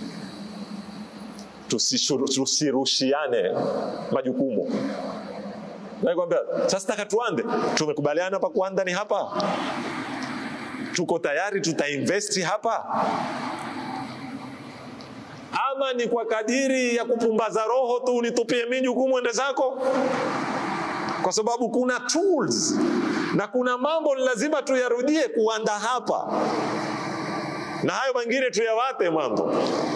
tusirushiane majukumu. Nakwambia sasa, taka tuande, tumekubaliana pa kuanda ni hapa, tuko tayari, tutainvesti hapa ama ni kwa kadiri ya kupumbaza roho tu, unitupie mimi jukumu ende zako, kwa sababu kuna tools na kuna mambo ni lazima tuyarudie kuanda hapa, na hayo mengine tuyawate mambo.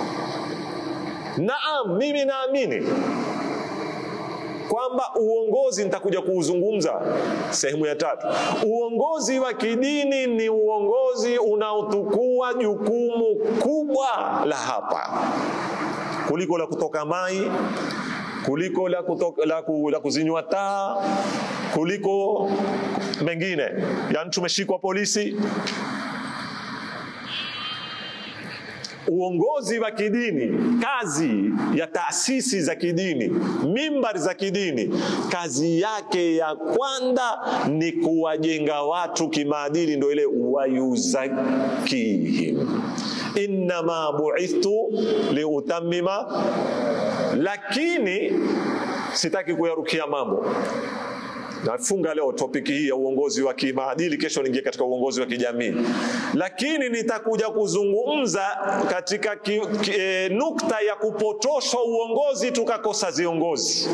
Naam, mimi naamini kwamba uongozi, nitakuja kuuzungumza sehemu ya tatu. Uongozi wa kidini ni uongozi unaotukua jukumu kubwa la hapa kuliko la kutoka mai, kuliko la, kutoka, la, ku, la kuzinywa taa, kuliko mengine. Yani tumeshikwa polisi. Uongozi wa kidini, kazi ya taasisi za kidini, mimbari za kidini, kazi yake ya kwanza ni kuwajenga watu kimaadili, ndio ile wayuzakihim, innama buithtu liutammima. Lakini sitaki kuyarukia mambo nafunga leo topiki hii ya uongozi wa kimaadili, kesho niingie katika uongozi wa kijamii, lakini nitakuja kuzungumza katika ki, ki, e, nukta ya kupotoshwa uongozi tukakosa viongozi.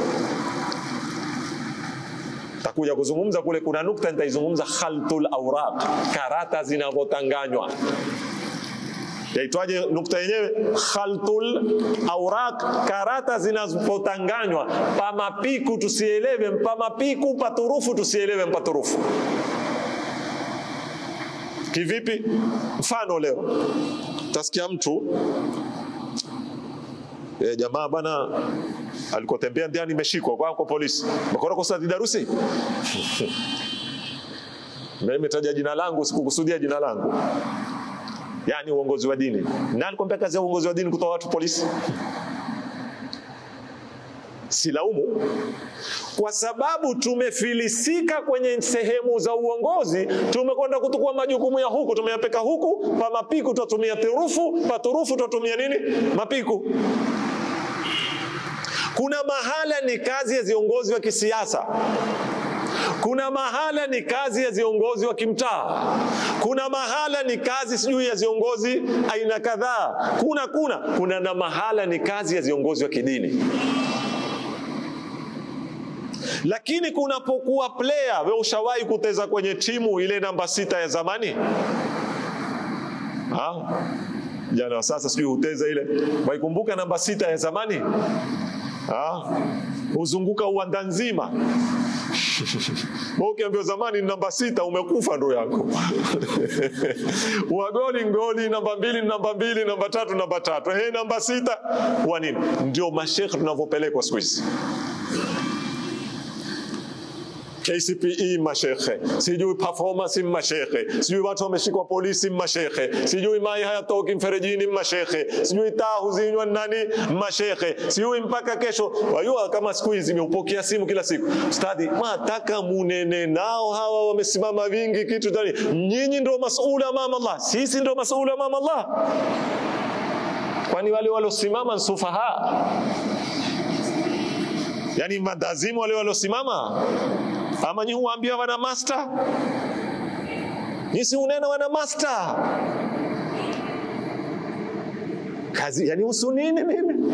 Takuja kuzungumza kule, kuna nukta nitaizungumza, khaltul awraq, karata zinavyotanganywa yaitwaje nukta yenyewe? Khaltul awraq, karata zinapotanganywa. Pamapiku tusielewe mpamapiku, paturufu tusielewe mpaturufu. Kivipi? Mfano leo tasikia mtu e, jamaa bana alikotembea ndiani imeshikwa kwa kwa polisi bakora kosa darusi nimetaja jina langu, sikukusudia jina langu Yani uongozi wa dini. Nani kwambia kazi ya uongozi wa dini kutoa watu polisi? Silaumu, kwa sababu tumefilisika kwenye sehemu za uongozi, tumekwenda kutukua majukumu ya huku, tumeyapeka huku. Pa mapiku tutatumia turufu, pa turufu tutatumia nini? Mapiku. Kuna mahala ni kazi ya viongozi wa kisiasa kuna mahala ni kazi ya viongozi wa kimtaa, kuna mahala ni kazi sijui ya viongozi aina kadhaa, kuna kuna kuna na mahala ni kazi ya viongozi wa kidini. Lakini kunapokuwa player, we ushawahi kuteza kwenye timu ile namba sita ya zamani ha? Jana wa sasa sijui huteza ile, waikumbuka namba sita ya zamani ha? Huzunguka uwanda nzima ukiambiwa zamani namba sita umekufa ndo yako wagoli ngoli, namba mbili namba mbili, namba tatu namba tatu, he namba sita wa nini? Ndio mashekhe tunavyopelekwa siku hizi. KCPE mashekhe, sijui performance mashekhe, sijui watu wameshikwa polisi mashekhe, sijui mai hayatoki mferejini mashekhe, sijui taa huzinywa nani mashekhe, sijui mpaka kesho. Wajua kama siku hizi nimeupokea simu kila siku, ustadhi, mataka munene nao hawa wamesimama vingi kitu tani, nyinyi ndio masuula mama Allah, sisi ndio masuula mama Allah. Kwani wale waliosimama nsufaha, yani madazimu wale waliosimama ama nyi huambia wana master, nyi si unena wana master kazi, yani husu nini mimi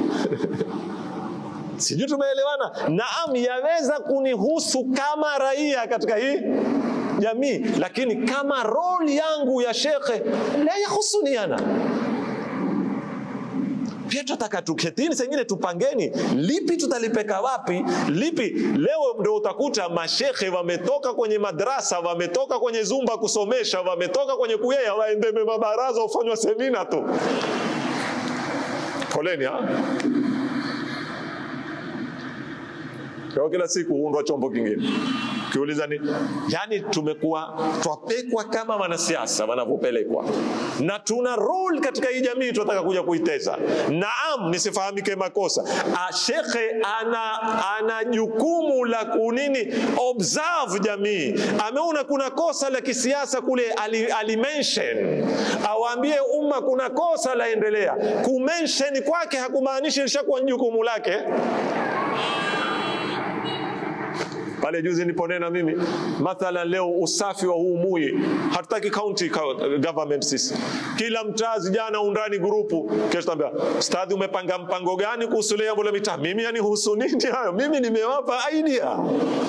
sijui tumeelewana. Naam, yaweza kunihusu kama raia katika hii jamii, lakini kama roli yangu ya shekhe la yahusuni ana pia tunataka tuketini, sengine tupangeni lipi tutalipeka wapi, lipi leo. Ndio utakuta mashekhe wametoka kwenye madrasa, wametoka kwenye zumba kusomesha, wametoka kwenye kuyea, waendeme mabaraza, ufanywa semina tu. Poleni ha? Kwa kila siku huundwa chombo kingine. Kiuliza ni yani, tumekuwa twapekwa kama wanasiasa wanavyopelekwa, na tuna role katika hii jamii tunataka kuja kuiteza. Naam, nisifahamike makosa, A, shekhe ana ana jukumu la kunini observe jamii. Ameona kuna kosa la kisiasa kule, ali, ali mention awaambie umma kuna kosa laendelea. Kumention kwake hakumaanishi lishakuwa jukumu lake pale juzi niliponena mimi mathalan, leo usafi wa huu Mui, hatutaki county government sisi, kila mtaa vijana undani grupu, kesho tambia stadi, umepanga mpango gani kuhusu jambo la mitaa? Mimi yani husu nini hayo? Mimi nimewapa idea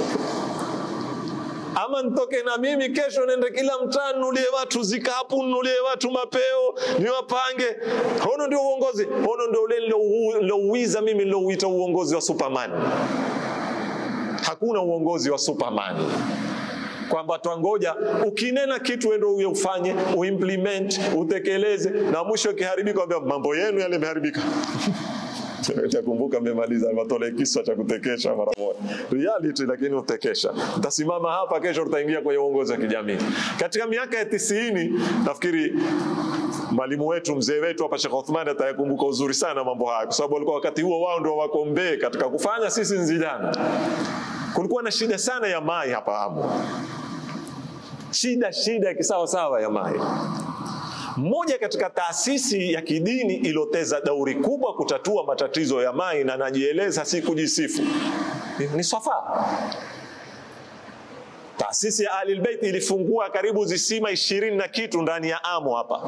ama nitoke na mimi kesho nende kila mtaa nunulie watu zikapu, nunulie watu mapeo, niwapange. Hono ndio uongozi, hono ndio ule nilouiza mimi nilouita uongozi wa Superman. Hakuna uongozi wa Superman kwamba twangoja ukinena kitu endo uye ufanye uimplement utekeleze, na mwisho ikiharibika, kwambia mambo yenu yale yameharibika. Nakumbuka mmemaliza matole kiswa cha kutekesha mara moja, reality lakini utekesha. Utasimama hapa kesho, tutaingia kwenye uongozi wa kijamii. Katika miaka ya tisini, nafikiri mwalimu wetu mzee wetu hapa Sheikh Uthman atayakumbuka uzuri sana mambo haya, kwa sababu walikuwa wakati huo wao ndio wako mbee katika kufanya. Sisi nzijana kulikuwa na shida sana ya mai hapa Amu, shida shida ya kisawasawa ya mai mmoja katika taasisi ya kidini iloteza dauri kubwa kutatua matatizo ya mai, na najieleza si kujisifu, ni Swafa. Taasisi ya Ahlul Bait ilifungua karibu zisima ishirini na kitu ndani ya Amu hapa.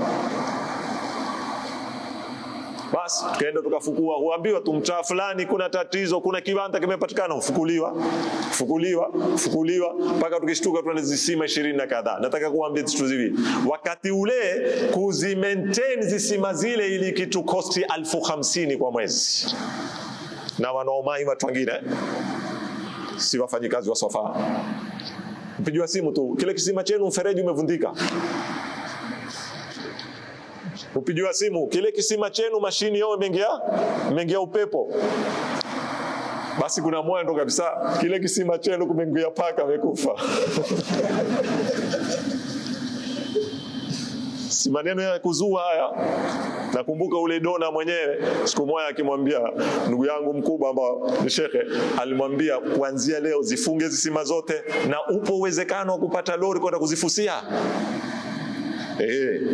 Basi tukaenda tukafukua, huambiwa tu mtaa fulani kuna tatizo, kuna kiwanda kimepatikana, ufukuliwa fukuliwa fukuliwa mpaka tukishtuka tuna zisima ishirini na kadhaa. Nataka kuambia vitu viwili, wakati ule kuzi maintain zisima zile ili kitu kosti alfu hamsini kwa mwezi, na wanaomai watu wengine si wafanyikazi wa Swafa. Mpigiwa simu tu, kile kisima chenu mfereji umevundika upigiwa simu kile kisima chenu mashini yao imeingia imeingia upepo. Basi kuna moyo ndo kabisa, kile kisima chenu kumeingia paka amekufa. si maneno ya kuzua haya. Nakumbuka ule dona mwenyewe siku moja akimwambia ndugu yangu mkubwa ambao ni shekhe, alimwambia kuanzia leo zifunge zisima zote, na upo uwezekano wa kupata lori kwenda kuzifusia eh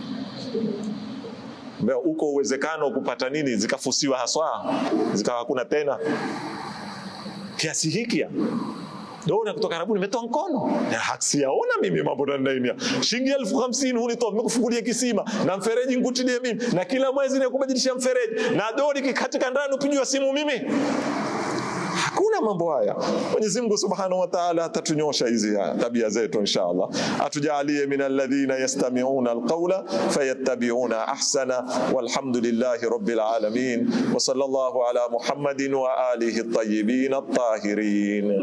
uko uwezekano wa kupata nini zikafusiwa haswa zikawa hakuna tena kiasi hiki dona kutoka Arabu nimetoa mkono siyaona mimi mambo ndani shilingi elfu hamsini hunitoa nimekufungulia kisima na mfereji nkutilie mimi na kila mwezi nakubadilishia mfereji na dori kikatika ndani upigiwa simu mimi Hakuna mambo haya. Mwenyezi Mungu Subhanahu wa Ta'ala atatunyosha hizi tabia zetu inshallah. Atujalie min alladhina yastami'una alqawla fayattabi'una ahsana walhamdulillahi rabbil alamin wa sallallahu ala Muhammadin wa alihi at-tayyibin at-tahirin.